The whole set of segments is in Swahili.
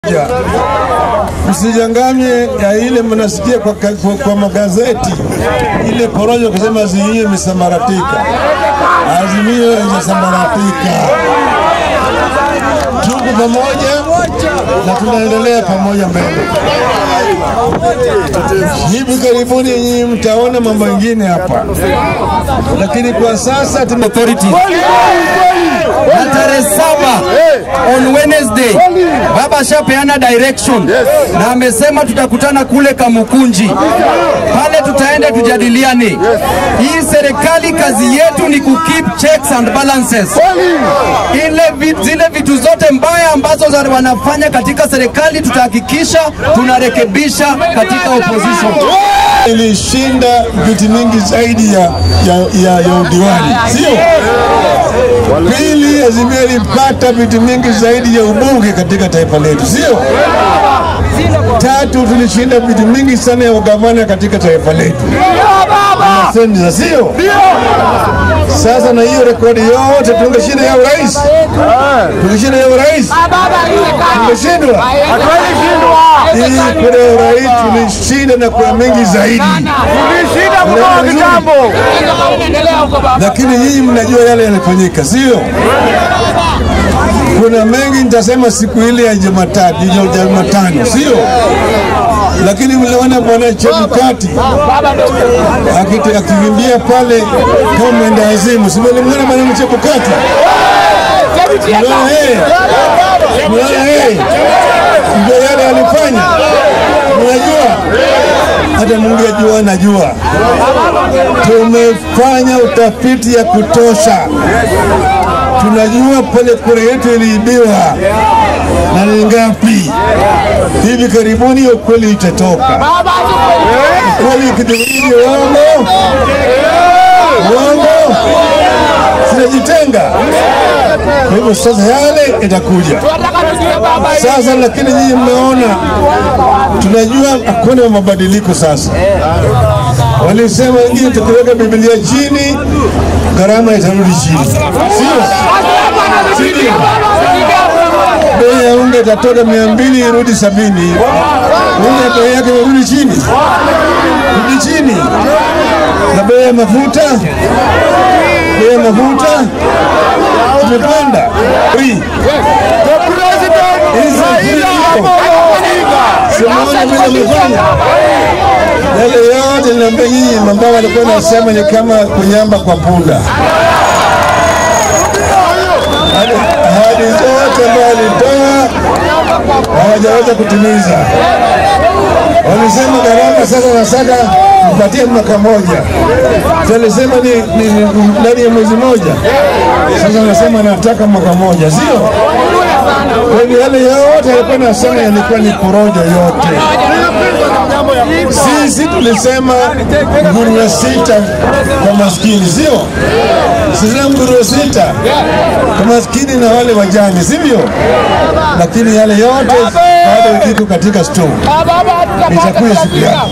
moja. Msijanganye ya ile mnasikia kwa, kwa, kwa magazeti ile porojo kusema Azimio imesambaratika. Azimio imesambaratika. Tuko pamoja na tunaendelea pamoja mbele. Hivi karibuni nyinyi mtaona mambo mengine hapa, lakini kwa sasa tume authority na tarehe saba on Wednesday baba ashapeana direction na amesema tutakutana kule Kamukunji, pale tutaenda tujadiliane. Hii serikali kazi yetu ni ku keep checks and balances, ile vit, zile vitu zote mbaya ambazo za wanafanya katika serikali tutahakikisha tunarekebisha katika opposition. ilishinda viti mingi zaidi ya, ya, ya, ya udiwani, sio? Pili, Azimio ilipata viti mingi zaidi ya ubunge katika taifa letu, sio? Tatu, tulishinda viti mingi sana ya ugavana katika taifa letu na seneta, sio? Sasa na hiyo rekodi yote tungeshinda ya urais, tungeshinda ya urais, tungeshindwa hii kura ya urais tulishinda na kura mingi zaidi, lakini nyinyi mnajua yale yalifanyika, sio? Kuna mengi nitasema siku ile ya Jumatatu, ya Jumatano, sio? Lakini mliona bwana Chebukati akite- akikimbia pale kama mwenda wazimu, si mlimwona bwana Chebukati? Mliona yeye, mliona yeye, ndio yale alifanya. Mnajua hata Mungu ajua, anajua tumefanya utafiti ya kutosha tunajua pale kura yetu iliibiwa na ni ngapi. Hivi karibuni hiyo kweli itatoka. Kweli ikidhihiri uongo, uongo sinajitenga. Kwa hivyo sasa yale itakuja sasa, lakini nyinyi mmeona, tunajua hakuna mabadiliko sasa. Walisema wengine tukiweka Biblia chini gharama itarudi chini, sio? Sio? Bei ya unga itatoka mia mbili irudi sabini. Unga bei yake irudi chini, rudi chini. Na bei ya mafuta, bei ya mafuta tumepanda. Free. Hizi free ziko. Simuona vile amefanya yale yote niambia nyinyi, ambao walikuwa nasema ni kama kunyamba kwa punda. Ahadi ahadi zote ambayo walitoa hawajaweza kutimiza. Walisema gharama sasa nasaka mpatie mwaka moja, walisema ni, ni, ni ndani ya mwezi moja. Sasa wanasema nataka mwaka moja, sio? Kwa hivyo yale yote alikuwa nasema yalikuwa ni porojo yote. Sisi tulisema nguruwe sita kwa maskini, sio? Sisi nguruwe sita kwa maskini na wale wajane, sivyo? Lakini yale yote bado iko katika store, itakuja siku yake.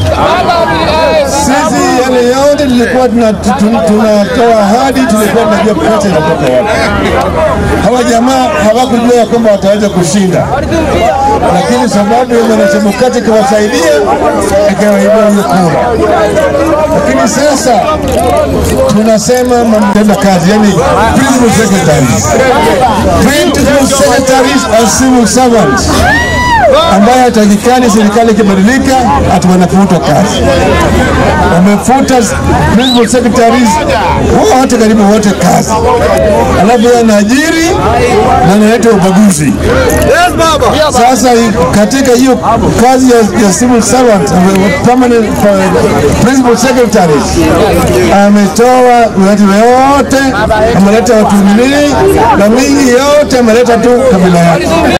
Sisi yale yote tulikuwa tuna- tun- tunatoa ahadi, tulikuwa tunajua pesa inatoka wapi. Hawa jamaa hawakujua ya kwamba wataweza kushinda, lakini sababu ya mwanachemokati kuwasaidia ikawaibia hiyo kura. Lakini sasa tunasema mamtenda kazi, yani principal secretaries, principal secretaries are civil servants ambayo hatakikani serikali ikibadilika ati wanafutwa kazi. Wamefuta principal secretaries wote, karibu wote kazi, alafu yeye anaajiri na analeta ubaguzi. Sasa i- katika hiyo kazi ya, ya civil servant uh, permanent uh, principal secretaries ametoa watu wote, ameleta watu wengine na mingi yote ameleta tu kabila yake.